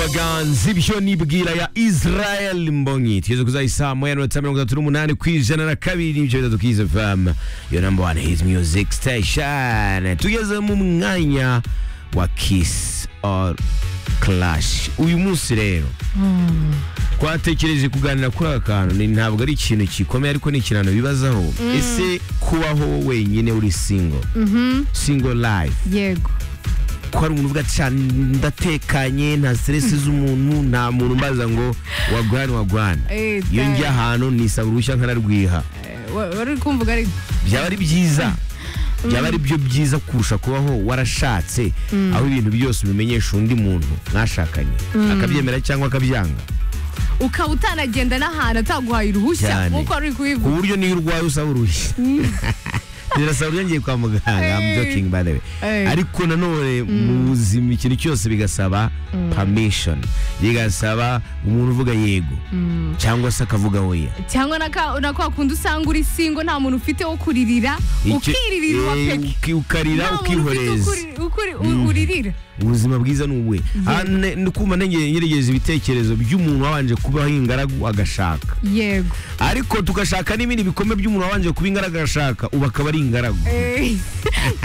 inganzo ibyo bwira ya israel mbonyi tugeze ku isaha saa moya n'iminota mirongo itatu n'umunani ku ijana na kabiri n'ibice bitatu kizi famu yo namba wani hizi miyuziki sitesheni tugeze mu mwanya wa kisi oru karashi uyu munsi rero twatekereje kuganira kuri aka kantu ni ntabwo ari ikintu gikomeye ariko ni ikintu bibazaho ese kubaho wenyine uri singo singo rayifu yego ko hari umuntu uvuga ati "Sha, ndatekanye nta stress z'umuntu nta muntu mbaza ngo wagwana wagwana Eh, iyo dai. njya ahantu nisaba uruhushya nkanarwiha Eh, wa- wari kumvuga ari byaba ari byiza byaba ari byo byiza kurusha kubaho warashatse aho ibintu byose ubimenyesha undi muntu mwashakanye akabyemera cyangwa akabyanga ukaba utanagenda n'ahantu ataguhaye uruhushya Cyane. nk'uko ari ku kubivuga buryo niyo urwaye usaba uruhushya birasaba uburyo ngiye kwa muganga I'm Eh. joking by the way Eh. ariko nanone mu buzima ikintu cyose bigasaba permission bigasaba umuntu uvuga yego cyangwa se akavuga oya cyangwa na ka- na kwa kundi usanga uri singo nta muntu ufite wo kuririra Icyo- ukiririra uwa Eh, peke uki- ukarira nta muntu ufite wo ukihoreza kuri- wo kuri- u- uririra ubuzima bwiza ni ubuhe Aha, ne- ndi kumva nenge- nyeregeje ibitekerezo by'umuntu wabanje kubaho ingaragu agashaka yego ariko tugashaka n'ibindi bikombe by'umuntu wabanje kuba ingaragu agashaka ubu akaba ari ingaragu Eh,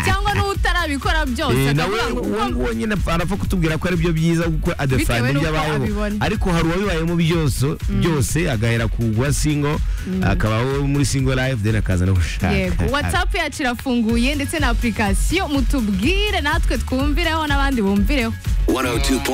cyangwa n'utarabikora byose Eh, nawe akavuga ngo uwo uko- nguwo nyine arapfa kutubwira ko ari byo byiza kuko adefana Bitewe n'uko ibyo abayeho abibona. ariko hari uwabibayemo byose byose agahera kugwa singo akabaho muri singo live then akaza no gushaka yego watsapu yacu irafunguye ndetse na apurikasiyo mutubwire natwe twumvireho n'abandi bumvireho 102.